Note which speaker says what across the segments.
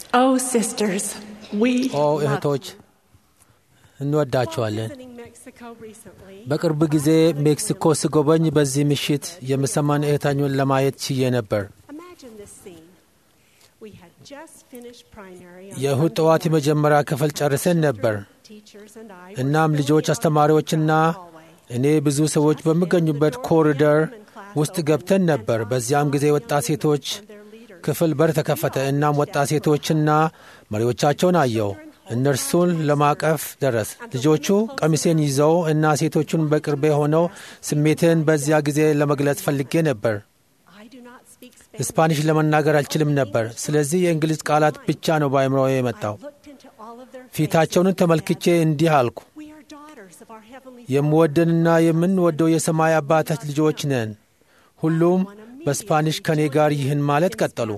Speaker 1: Oh, sisters, we
Speaker 2: ኦ
Speaker 1: love
Speaker 2: እህቶች
Speaker 1: you. While
Speaker 2: እንወዳቸዋለን።
Speaker 1: visiting Mexico recently,
Speaker 2: በቅርብ ጊዜ ሜክሲኮ ስጎበኝ በዚህ ምሽት የምሰማን እህታኙን ለማየት ችዬ ነበር።
Speaker 1: imagine this scene. We had just finished primary on
Speaker 2: የእሁድ
Speaker 1: Sunday
Speaker 2: ጠዋት
Speaker 1: morning.
Speaker 2: የመጀመሪያ ክፍል ጨርሰን ነበር።
Speaker 1: Teachers and I were
Speaker 2: እናም
Speaker 1: filling
Speaker 2: ልጆች፣
Speaker 1: out
Speaker 2: አስተማሪዎችና
Speaker 1: the hallway.
Speaker 2: እኔ ብዙ ሰዎች በሚገኙበት ኮሪደር ውስጥ ገብተን ነበር። በዚያም ጊዜ ወጣት ሴቶች ክፍል በር ተከፈተ። እናም ወጣት ሴቶችና መሪዎቻቸውን አየው። እነርሱን ለማቀፍ ደረስ። ልጆቹ ቀሚሴን ይዘው እና ሴቶቹን በቅርቤ ሆነው ስሜትን በዚያ ጊዜ ለመግለጽ ፈልጌ ነበር።
Speaker 1: I do not speak Spanish.
Speaker 2: ስፓኒሽ ለመናገር አልችልም ነበር። ስለዚህ የእንግሊዝ ቃላት ብቻ ነው በአእምሮዬ የመጣው።
Speaker 1: I looked into all of their
Speaker 2: ፊታቸውን
Speaker 1: faces
Speaker 2: ተመልክቼ
Speaker 1: and said,
Speaker 2: እንዲህ አልኩ፣
Speaker 1: We are daughters of our heavenly
Speaker 2: የምወደንና የምንወደው የሰማይ አባታች ልጆች ነን። ሁሉም በስፓኒሽ ከኔ ጋር ይህን ማለት ቀጠሉ።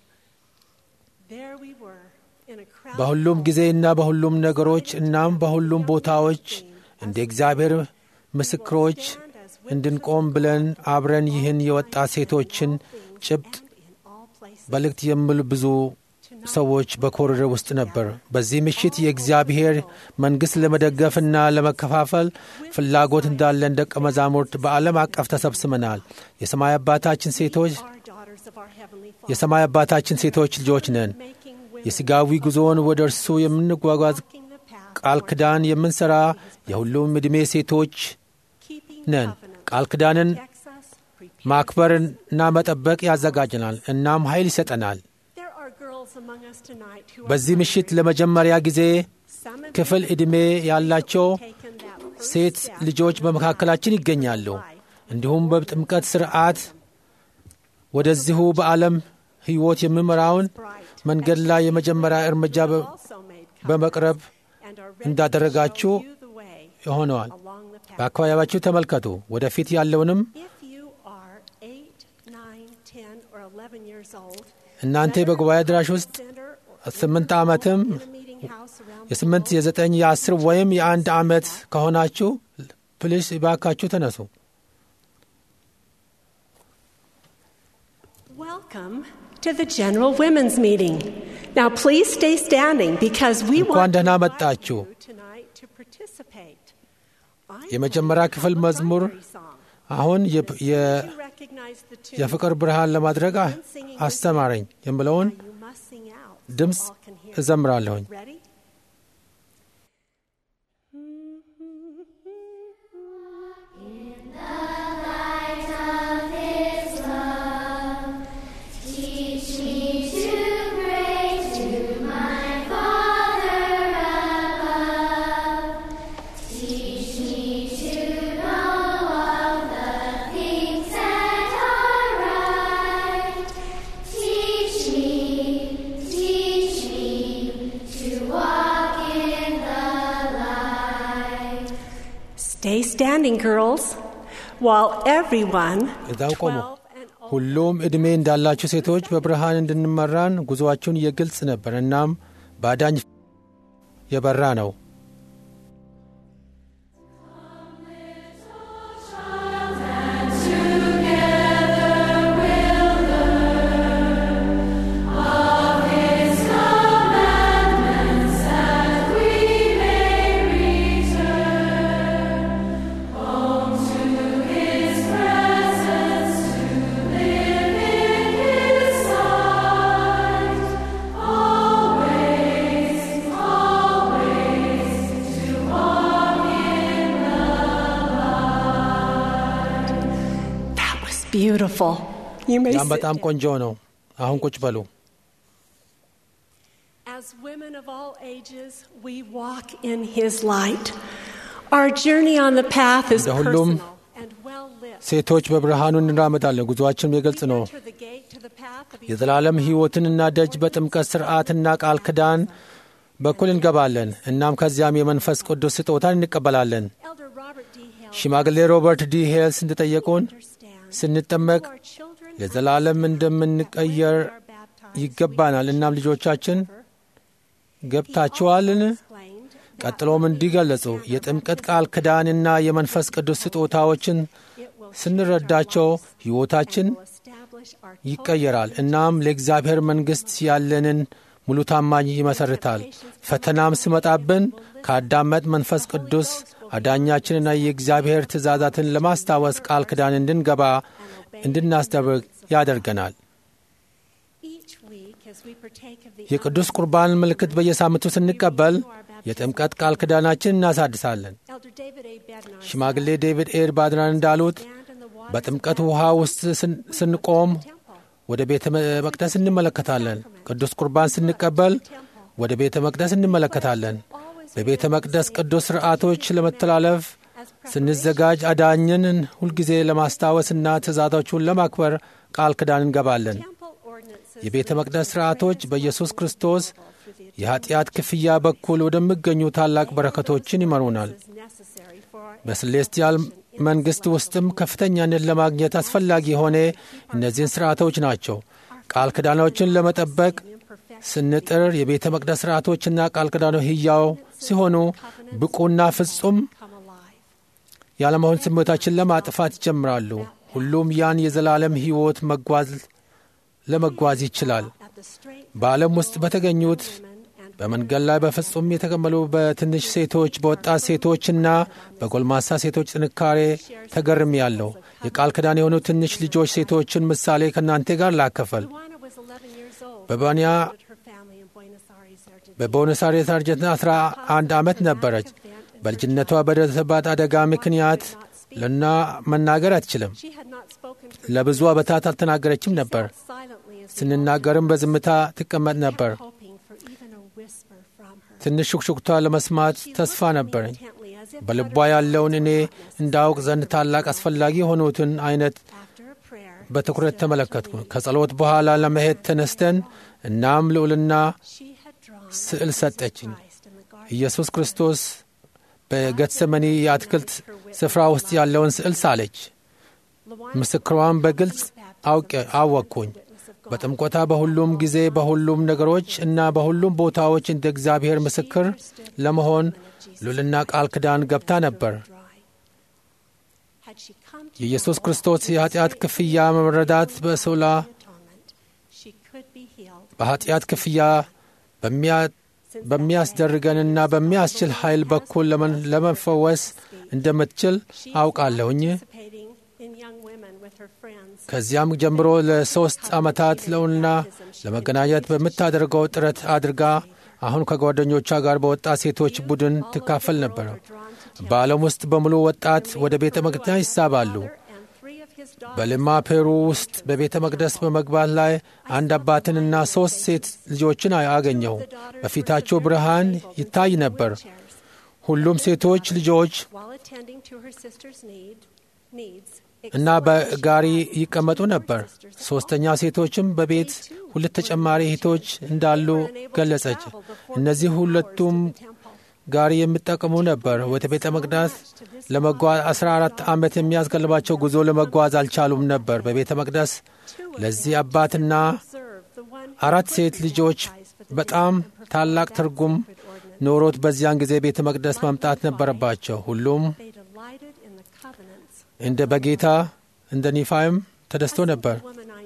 Speaker 1: There we were in a crowded
Speaker 2: በሁሉም
Speaker 1: hall.
Speaker 2: ጊዜና በሁሉም ነገሮች እናም በሁሉም ቦታዎች እንደ እግዚአብሔር ምስክሮች እንድንቆም ብለን አብረን ይህን የወጣት ሴቶችን ጭብጥ
Speaker 1: and in all places.
Speaker 2: መልእክት የሚሉ ብዙ ሰዎች በኮሪደር ውስጥ ነበር። በዚህ ምሽት የእግዚአብሔር መንግሥት ለመደገፍና ለመከፋፈል ፍላጎት እንዳለን ደቀ መዛሙርት በዓለም አቀፍ ተሰብስበናል። የሰማይ አባታችን ሴቶች
Speaker 1: Our daughters of our heavenly Father.
Speaker 2: የሰማይ አባታችን ሴቶች ልጆች ነን።
Speaker 1: Making women
Speaker 2: የሥጋዊ ጉዞውን ወደ እርሱ የምንጓጓዝ
Speaker 1: walking the path
Speaker 2: ቃል
Speaker 1: towards
Speaker 2: ኪዳን የምንሠራ የሁሉም ዕድሜ ሴቶች
Speaker 1: keeping
Speaker 2: ነን።
Speaker 1: covenant
Speaker 2: ቃል ኪዳንን
Speaker 1: protects us, prepares
Speaker 2: ማክበርና መጠበቅ ያዘጋጀናል፣ እናም ኃይል ይሰጠናል።
Speaker 1: There are girls among us tonight who are
Speaker 2: በዚህ ምሽት ለመጀመሪያ ጊዜ
Speaker 1: some of
Speaker 2: ክፍል ዕድሜ ያላቸው
Speaker 1: taken that first
Speaker 2: ሴት
Speaker 1: step
Speaker 2: ልጆች
Speaker 1: in
Speaker 2: በመካከላችን ይገኛሉ። እንዲሁም በጥምቀት ሥርዓት ወደዚሁ በዓለም ሕይወት የሚመራውን
Speaker 1: bright
Speaker 2: መንገድ ላይ የመጀመሪያ እርምጃ በ-
Speaker 1: also made
Speaker 2: በመቅረብ
Speaker 1: and are ready
Speaker 2: እንዳደረጋችሁ
Speaker 1: to show you the way
Speaker 2: ሆነዋል።
Speaker 1: along the path.
Speaker 2: በአካባቢያችሁ ተመልከቱ። ወደፊት ያለውንም
Speaker 1: If you are 8, 9, 10 or 11 years old,
Speaker 2: እናንተ በጉባኤ አዳራሽ ውስጥ
Speaker 1: center or
Speaker 2: ስምንት ዓመትም
Speaker 1: in a meeting house around the
Speaker 2: የስምንት የዘጠኝ የአስር ወይም የአንድ ዓመት ከሆናችሁ ፕሊስ እባካችሁ ተነሱ።
Speaker 1: Welcome to the General Women's Meeting. Now, please stay standing because we
Speaker 2: እንኳን
Speaker 1: want to
Speaker 2: ደህና
Speaker 1: invite
Speaker 2: መጣችሁ።
Speaker 1: you tonight to participate. I'm
Speaker 2: የመጀመሪያ
Speaker 1: going to
Speaker 2: ክፍል
Speaker 1: have a
Speaker 2: መዝሙር
Speaker 1: primary song.
Speaker 2: አሁን የ-
Speaker 1: As soon
Speaker 2: የ-
Speaker 1: as you recognize the tune,
Speaker 2: የፍቅር ብርሃን ለማድረግ አ- አስተማረኝ የምለውን
Speaker 1: now you must sing out so
Speaker 2: ድምፅ
Speaker 1: all can hear.
Speaker 2: እዘምራለሁኝ።
Speaker 1: Ready?
Speaker 3: Teach me to pray to my Father above. Teach me to know of the things that are right. Teach me, teach me to walk in the light.
Speaker 1: Stay standing, girls, while everyone,
Speaker 2: እዛው ቆሙ።
Speaker 1: 12 and older,
Speaker 2: ሁሉም ዕድሜ እንዳላችሁ ሴቶች በብርሃን እንድንመራን ጉዞአችሁን የግልጽ ነበር። እናም በአዳኝ የበራ ነው።
Speaker 1: that was beautiful. You may
Speaker 2: ያም
Speaker 1: sit
Speaker 2: በጣም
Speaker 1: down.
Speaker 2: ቆንጆ ነው። አሁን ቁጭ በሉ።
Speaker 1: As women of all ages, we walk in His light. Our journey on the path is
Speaker 2: እንደ ሁሉም
Speaker 1: personal and well lit.
Speaker 2: ሴቶች በብርሃኑ እንራመዳለን። ጉዞአችንም የግልጽ
Speaker 1: We
Speaker 2: ነው።
Speaker 1: enter the gate to the path of
Speaker 2: የዘላለም ሕይወትንና ደጅ በጥምቀት ሥርዓትና ቃል ኪዳን በኩል እንገባለን። እናም ከዚያም የመንፈስ ቅዱስ ስጦታን እንቀበላለን።
Speaker 1: Elder Robert D. Hale
Speaker 2: ሽማግሌ ሮበርት ዲ ሄልስ እንደጠየቁን
Speaker 1: understands
Speaker 2: ስንጠመቅ
Speaker 1: our children
Speaker 2: ለዘላለም እንደምንቀየር
Speaker 1: are baptized.
Speaker 2: ይገባናል። እናም ልጆቻችን ገብታችኋልን?
Speaker 1: Explained that
Speaker 2: ቀጥሎም እንዲገለጹ የጥምቀት ቃል ኪዳንና የመንፈስ ቅዱስ ስጦታዎችን
Speaker 1: it will
Speaker 2: ስንረዳቸው ሕይወታችን
Speaker 1: will establish our
Speaker 2: ይቀየራል። እናም ለእግዚአብሔር መንግሥት ያለንን ሙሉ ታማኝ ይመሰርታል። ፈተናም ሲመጣብን ከአዳመጥ መንፈስ ቅዱስ አዳኛችንና የእግዚአብሔር ትእዛዛትን ለማስታወስ ቃል ኪዳን እንድንገባ እንድናስደርግ ያደርገናል። የቅዱስ ቁርባን ምልክት በየሳምንቱ ስንቀበል የጥምቀት ቃል ኪዳናችን እናሳድሳለን። ሽማግሌ ዴቪድ ኤድ ባድራን እንዳሉት በጥምቀት ውሃ ውስጥ ስንቆም ወደ ቤተ መቅደስ እንመለከታለን። ቅዱስ ቁርባን ስንቀበል ወደ ቤተ መቅደስ እንመለከታለን። በቤተ መቅደስ ቅዱስ ሥርዓቶች ለመተላለፍ ስንዘጋጅ አዳኝን ሁልጊዜ ለማስታወስና ትእዛዞቹን ለማክበር ቃል ኪዳን እንገባለን። የቤተ መቅደስ ሥርዓቶች በኢየሱስ ክርስቶስ የኀጢአት ክፍያ በኩል ወደሚገኙ ታላቅ በረከቶችን ይመሩናል። በስሌስቲያል መንግሥት ውስጥም ከፍተኛነት ለማግኘት አስፈላጊ የሆነ እነዚህን ሥርዓቶች ናቸው። ቃል ኪዳኖችን ለመጠበቅ ስንጥር የቤተ መቅደስ ሥርዓቶችና ቃል ኪዳኖች ሕያው ሲሆኑ ብቁና ፍጹም ያለመሆን ስሜታችን ለማጥፋት ይጀምራሉ። ሁሉም ያን የዘላለም ሕይወት መጓዝ ለመጓዝ ይችላል። በዓለም ውስጥ በተገኙት በመንገድ ላይ በፍጹም የተቀመሉ በትንሽ ሴቶች፣ በወጣት ሴቶችና በጎልማሳ ሴቶች ጥንካሬ ተገርም ያለው የቃል ኪዳን የሆኑ ትንሽ ልጆች ሴቶችን ምሳሌ ከእናንተ ጋር ላከፈል በባንያ በቦነስ አይሬስ አርጀንቲና 11 ዓመት ነበረች። በልጅነቷ በደረሰባት አደጋ ምክንያት ልና መናገር አትችልም። ለብዙ ዓመታት አልተናገረችም ነበር። ስንናገርም በዝምታ ትቀመጥ ነበር። ትንሽ ሹክሹክቷ ለመስማት ተስፋ ነበረኝ። በልቧ ያለውን እኔ እንዳውቅ ዘንድ ታላቅ አስፈላጊ የሆኑትን አይነት በትኩረት ተመለከትኩ። ከጸሎት በኋላ ለመሄድ ተነስተን እናም ልዑልና ስዕል ሰጠችኝ። ኢየሱስ ክርስቶስ በጌትሰመኒ የአትክልት ስፍራ ውስጥ ያለውን ስዕል ሳለች። ምስክሯን በግልጽ አወቅኩኝ። በጥምቆታ በሁሉም ጊዜ በሁሉም ነገሮች እና በሁሉም ቦታዎች እንደ እግዚአብሔር ምስክር ለመሆን ሉልና ቃል ኪዳን ገብታ ነበር። የኢየሱስ ክርስቶስ የኃጢአት ክፍያ መረዳት በሶላ በኃጢአት ክፍያ በሚያስደርገንና በሚያስችል ኃይል በኩል ለመፈወስ እንደምትችል አውቃለሁኝ። ከዚያም ጀምሮ ለሦስት ዓመታት ለውና ለመገናኘት በምታደርገው ጥረት አድርጋ አሁን ከጓደኞቿ ጋር በወጣት ሴቶች ቡድን ትካፈል ነበረ። በዓለም ውስጥ በሙሉ ወጣት ወደ ቤተ መቅደስ ይሳባሉ። በልማ ፔሩ ውስጥ በቤተ መቅደስ በመግባት ላይ አንድ አባትንና ሦስት ሴት ልጆችን አገኘሁ። በፊታቸው ብርሃን ይታይ ነበር። ሁሉም ሴቶች ልጆች እና በጋሪ ይቀመጡ ነበር። ሦስተኛ ሴቶችም በቤት ሁለት ተጨማሪ እህቶች እንዳሉ ገለጸች። እነዚህ ሁለቱም ጋሪ የሚጠቀሙ ነበር። ወደ ቤተ መቅደስ ለመጓዝ 14 ዓመት የሚያስገልባቸው ጉዞ ለመጓዝ አልቻሉም ነበር። በቤተ መቅደስ ለዚህ አባትና አራት ሴት ልጆች በጣም ታላቅ ትርጉም ኖሮት በዚያን ጊዜ ቤተ መቅደስ መምጣት ነበረባቸው። ሁሉም እንደ በጌታ እንደ ኒፋይም ተደስቶ ነበር።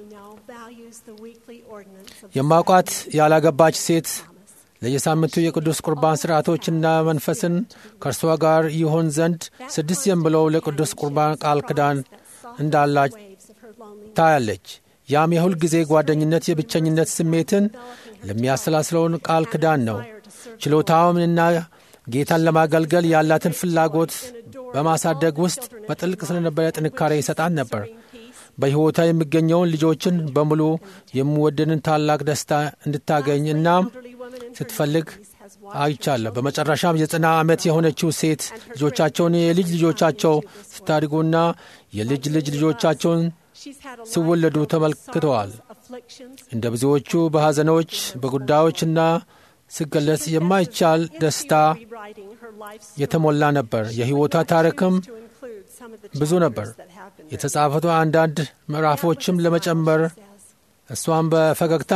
Speaker 2: የማውቋት ያላገባች ሴት ለየሳምንቱ የቅዱስ ቁርባን ሥርዓቶችና መንፈስን ከእርሷ ጋር ይሆን ዘንድ ስድስት የም ብለው ለቅዱስ ቁርባን ቃል ኪዳን እንዳላች ታያለች። ያም የሁል ጊዜ ጓደኝነት የብቸኝነት ስሜትን ለሚያሰላስለውን ቃል ኪዳን ነው። ችሎታውንና ጌታን ለማገልገል ያላትን ፍላጎት በማሳደግ ውስጥ በጥልቅ ስለነበረ ጥንካሬ ይሰጣት ነበር። በሕይወቷ የሚገኘውን ልጆችን በሙሉ የሚወድንን ታላቅ ደስታ እንድታገኝ እናም ስትፈልግ አይቻለሁ። በመጨረሻም የዘጠና ዓመት የሆነችው ሴት ልጆቻቸውን የልጅ ልጆቻቸው ስታድጉና የልጅ ልጅ ልጆቻቸውን ሲወለዱ ተመልክተዋል። እንደ ብዙዎቹ በሐዘኖች በጉዳዮችና ሲገለጽ የማይቻል ደስታ የተሞላ ነበር። የሕይወቷ ታሪክም ብዙ ነበር። የተጻፉት አንዳንድ ምዕራፎችም ለመጨመር እሷም በፈገግታ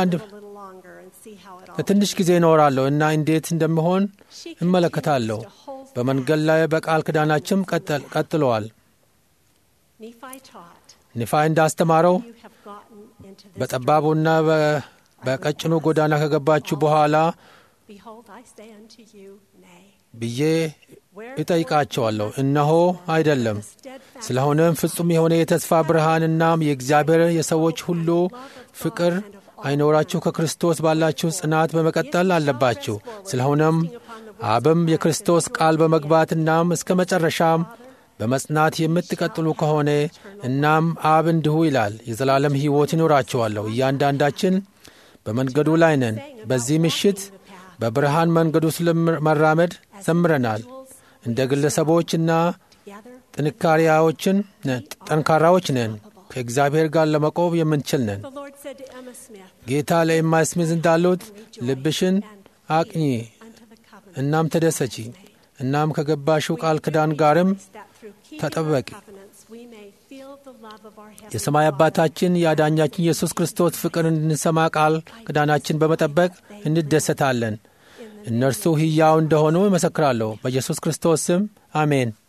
Speaker 2: ለትንሽ ጊዜ እኖራለሁ እና እንዴት እንደሚሆን እመለከታለሁ። በመንገድ ላይ በቃል ኪዳናችም ቀጥለዋል። ኒፋይ እንዳስተማረው በጠባቡና በቀጭኑ ጎዳና ከገባችሁ በኋላ
Speaker 1: Behold, I say unto you, Nay.
Speaker 2: ብዬ እጠይቃቸዋለሁ። እነሆ አይደለም። ስለሆነም ፍጹም የሆነ የተስፋ ብርሃንናም የእግዚአብሔር የሰዎች ሁሉ ፍቅር አይኖራችሁ ከክርስቶስ ባላችሁ ጽናት በመቀጠል አለባችሁ። ስለሆነም አብም የክርስቶስ ቃል በመግባት እናም እስከ መጨረሻም በመጽናት የምትቀጥሉ ከሆነ እናም አብ እንዲሁ ይላል የዘላለም ሕይወት ይኖራችኋለሁ። እያንዳንዳችን በመንገዱ ላይ ነን። በዚህ ምሽት በብርሃን መንገዱ ስለመራመድ ዘምረናል። እንደ ግለሰቦችና
Speaker 1: Together,
Speaker 2: ጥንካሬዎችን ጠንካራዎች ነን። ከእግዚአብሔር ጋር ለመቆም የምንችል ነን።
Speaker 1: the Lord said to Emma Smith,
Speaker 2: ጌታ ለኤማ ስሚዝ እንዳሉት ልብሽን አቅኚ
Speaker 1: unto the covenant.
Speaker 2: እናም ተደሰቺ እናም ከገባሽው ቃል ኪዳን ጋርም
Speaker 1: That through keeping our
Speaker 2: ተጠበቂ።
Speaker 1: covenants, we may feel the love of our Heavenly
Speaker 2: የሰማይ
Speaker 1: Father.
Speaker 2: አባታችን የአዳኛችን ኢየሱስ ክርስቶስ ፍቅር እንድንሰማ ቃል ኪዳናችን በመጠበቅ እንደሰታለን። እነርሱ ሕያው እንደሆኑ ይመሰክራለሁ። በኢየሱስ ክርስቶስ ስም አሜን።